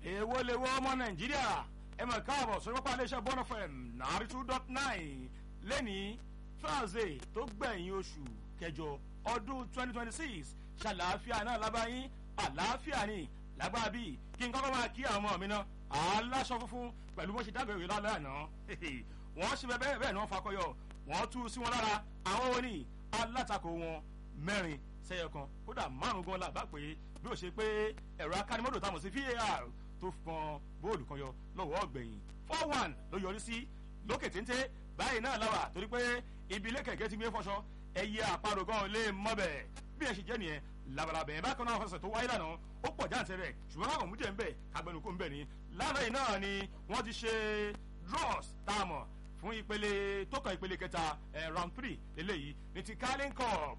èwo lè wọ ọmọ nàìjíríà ẹ mọ̀ káàbọ̀ sórí pápá iléeṣẹ́ bọ́n fm nàárí two dot nine lẹ́ni thursday tó gbẹ̀yìn oṣù kẹjọ ọdún twenty twenty six ṣàlàáfíà náà lábáyín àlàáfíà ni lágbára bíi kí n kọ́kọ́ máa kí àwọn ọmọ mi náà aláṣọ funfun pẹ̀lú bó ṣe dágbére lálẹ́ àná wọ́n ṣe bẹ́ẹ̀ bẹ́ẹ̀ ni wọ́n fakọyọ wọ́n tú sí wọn lára àwọn òní alátakò wọn mẹ́rin sẹ́yọ kan kódà márùn gan la bá pé bí ó ṣe pé ẹ̀rọ akánimọ́dò táwọn sí var tó fọn bóòlù kan yọ lọ́wọ́ ọ̀gbẹ̀yìn four one ló yọrí sí lókè téńté báyìí náà láwà torí pé ibi ilé kẹ̀kẹ́ ti gbé fọṣọ ẹyẹ àparò gan lè mọ́bẹ̀ bí ẹ ṣe jẹ́ nìyẹn labalabẹ̀ bákan náà fẹsẹ̀ tó wáyé lánàá ó pọ̀ jáǹtẹ̀ rẹ̀ ṣùgbọ́n káwọn mú jẹ́ ń bẹ̀ kagbẹnukó ń bẹ̀ ni lánàá yìí náà ni wọ́n ti ṣe draws tá a mọ̀ fún ìpele tó kàn ìpele kẹta round three lélẹ́yìí ní ti carling cup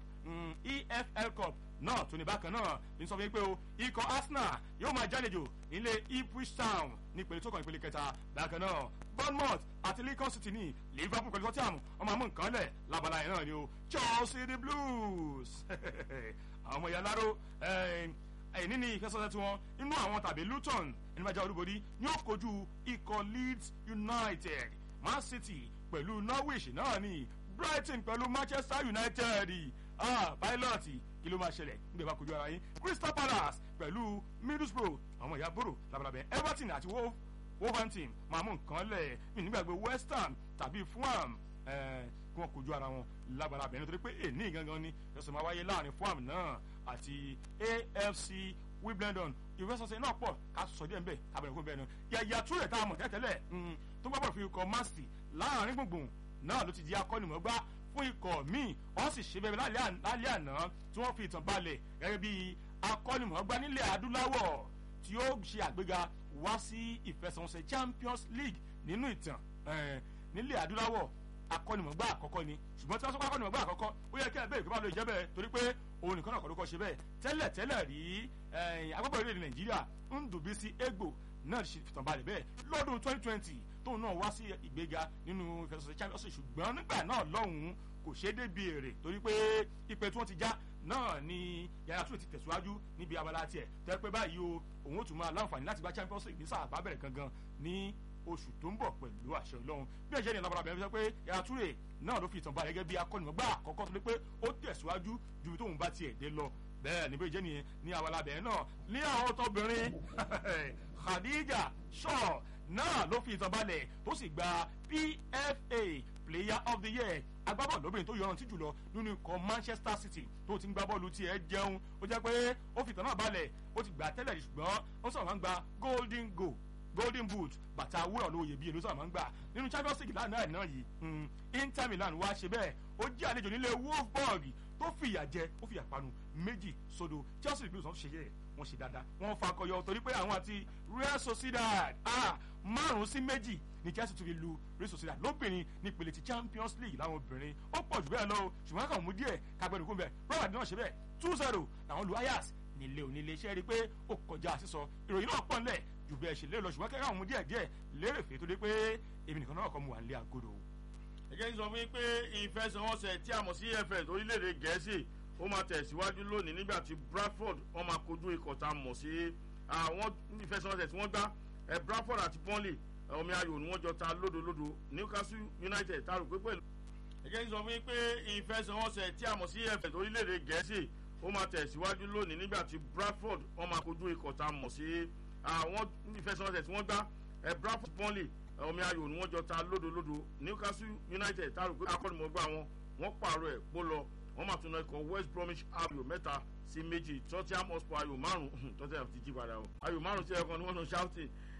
efl cup náà tó ní bákan náà ní sọ fún mi pé o ikọ̀ arsenal yóò máa jálejò nílé ipswich town ní ìpele tó kàn ìpele kẹta bákan náà bournemouth àti lincoln city ní liverpool pẹ̀lú tottenham ọmọ àmú nǹkan lẹ̀ labala yẹn náà ni o chelsea the blues àwọn ọmọ ìyáláró ẹ̀yìn níní ìfẹsọ̀sẹ̀ tiwọn inú àwọn tàbí luton ẹni máa já olúborí ní ó kojú ikọ̀ leeds united man city pẹ̀lú norwich náà ni brighton pẹ̀lú manchester united ah pilot kí ló máa ṣẹlẹ̀ nígbà bá kojú ara yín crystal palace pẹ̀lú middlesbrough àwọn ìyá bòrò labalabẹ everton àti wolverhampton máa mú nǹkan lẹ̀ mí nígbàgbé west ham tàbí fulham kí wọ́n kojú ara wọn labalabẹ nítorí pé èní gangan ni ẹ̀sùn máa wáyé láàrin fulham náà àti afc wimbledon ìrẹsọ̀sẹ̀ náà pọ̀ ká sọ díẹ̀ nbẹ̀ kábẹ̀rẹ̀ fún bẹ́ẹ̀ náà yàyà túrẹ̀ tá a mọ̀ tẹ́tẹ́lẹ̀ tó gbàgbọ́ fi kọ́ masti láàrin gbùngbùn náà ló ti di akọ́nimọ̀gbá fún ikọ̀ míì wọ́n sì ṣe bẹ́ẹ̀ lálẹ́ àná tí wọ́n fi ìtàn balẹ̀ gẹ́gẹ́ bí akọ́nimọ̀gbá nílẹ̀ adúláwọ̀ tí ó ṣe àgbéga wá sí ìfẹsẹ̀wọnsẹ̀ champions league nínú ìtàn nílẹ̀ adúláwọ̀ akọ́nimọ̀gbá àkọ́kọ́ ni ṣùgbọ́n tí wọ́n sọ pé akọ́nimọ̀gbá àkọ́kọ́ ó yẹ kí ẹ bẹ́ẹ̀ kí wọ́n lè jẹ́ bẹ́ẹ̀ torí pé òun nìkan náà kọ́ ló kọ́ ṣe bẹ́ẹ̀ tẹ́lẹ̀ tẹ́lẹ̀ rí agbábọ̀ orílẹ̀-èdè nàìjíríà ń dùbí sí egbò náà ṣe fìtàn balẹ̀ bẹ́ẹ̀ lọ́dún twenty twenty tóun náà wá sí ìgbéga nínú ìfẹsọ̀sẹ̀ champions league ṣùgbọ́n nígbà náà lọ́hùn-ún kò ṣeé débi èrè torí pé ipe tí wọ́n ti já náà ni yàrá tún ti tẹ̀síwájú níbi abala tiẹ̀ tẹ́ pé báyìí o òun ó tún máa láǹfààní láti gba champions league ní sáà bá bẹ̀rẹ̀ gangan ní oṣù tó ń bọ̀ pẹ̀lú àṣẹ ọlọ́run bí ẹ̀ṣẹ̀ ní ìlànà bẹ̀rẹ̀ sọ pé yàrá túrè náà ló fi ìtàn balẹ̀ gẹ́gẹ́ bí akọ́nìmọ̀gbà àkọ́kọ́ tó lé pé ó tẹ̀síwájú ju ibi tóun bá tiẹ̀ dé lọ bẹ́ẹ̀ níbi ìjẹ́ nìyẹn ní abala bẹ̀rẹ̀ náà ní àwọn tọbìnrin khadija shaw náà ló fi ìtàn balẹ̀ tó sì gba pfa player of the year agbábọ̀ lóbìnrin tó yọrantí jùlọ nínú ikọ̀ manchester city tó ti ń gbá bọ́ọ̀lù tiẹ̀ jẹun ó jẹ́ pé ó fi ìtàn náà balẹ̀ ó ti gbà tẹ́lẹ̀ ṣùgbọ́n ó sọ̀rọ̀ máa ń gba golden goal golden boot bàtà wúrà lóye bíi èlò sọ̀rọ̀ máa ń gbà nínú champions league lánàá ẹ̀ náà yìí inter milan wá ṣe bẹ́ẹ̀ ó jẹ́ àlejò nílé wolfsburg tó fìyà jẹ ó fìyà panu méjì sódò chelsea blues wọn ṣe yẹ wọn ṣe dáadáa wọn fakọyọ torí pé àwọn àti real sociedad ah márùn sí méjì ní chelsea tún fi lu real sociedad lóbìnrin ní ìpele ti champions league láwọn obìnrin ó pọ̀ jù bẹ́ẹ̀ lọ ṣùgbọ́n kàn mú díẹ̀ kagbẹ́nu kún bẹ́ẹ̀ robert náà ṣe bẹ́ẹ̀ two zero làwọn lu ayas nílé onílé iṣẹ́ rí i pé ó kọjá sísọ ìròyìn náà pọ̀ nílẹ̀ jù bẹ́ẹ̀ ṣe lé lọ ṣùgbọ́n kẹ́kẹ́ àwọn mú díẹ̀ díẹ̀ lérè fèé tó dé pé èmi nìkan náà kọ́ mu wà nílé agodo. ẹ jẹ́ kí n sọ fún yín pé ìfẹsẹ̀wọnsẹ̀ tí a mọ̀ sí efl orílẹ̀-èdè gẹ̀ẹ́sì ó máa tẹ̀síwájú lónìí nígbà tí bradford wọ́n máa kojú ikọ̀ tá a mọ̀ sí àwọn ìfẹsẹ̀wọnsẹ̀ tí wọ́n gbá bradford àti burnley omi ayò ni wọ́n jọ ta lódolódo newcastle united tá a rò pé pẹ̀lú. ẹ jẹ́ kí n sọ fún yín pé ìfẹsẹ̀wọnsẹ̀ tí a mọ̀ sí efl orílẹ̀-èdè gẹ̀ẹ́sì ó máa tẹ̀síwájú lónìí nígbà tí bradford wọ́n máa kojú ikọ̀ tá a mọ̀ sí àwọn ìfẹsẹ̀wọnsẹ̀ tí wọ́n gbá bradford burnley omi ayò ni wọ́n jọ ta lódolódo newcastle united tá a rò pé akọ́nimọ̀gbà wọn wọ́n pààrọ̀ ẹ̀ pó lọ wọ́n máa tún náà ikọ̀ west bromwich ayò mẹ́ta sí méjì tottenham hotspur ayò márùn-ún tottenham ti jí padà o ayò márùn-ún sí ẹ̀kan ni wọ́n sọ shouting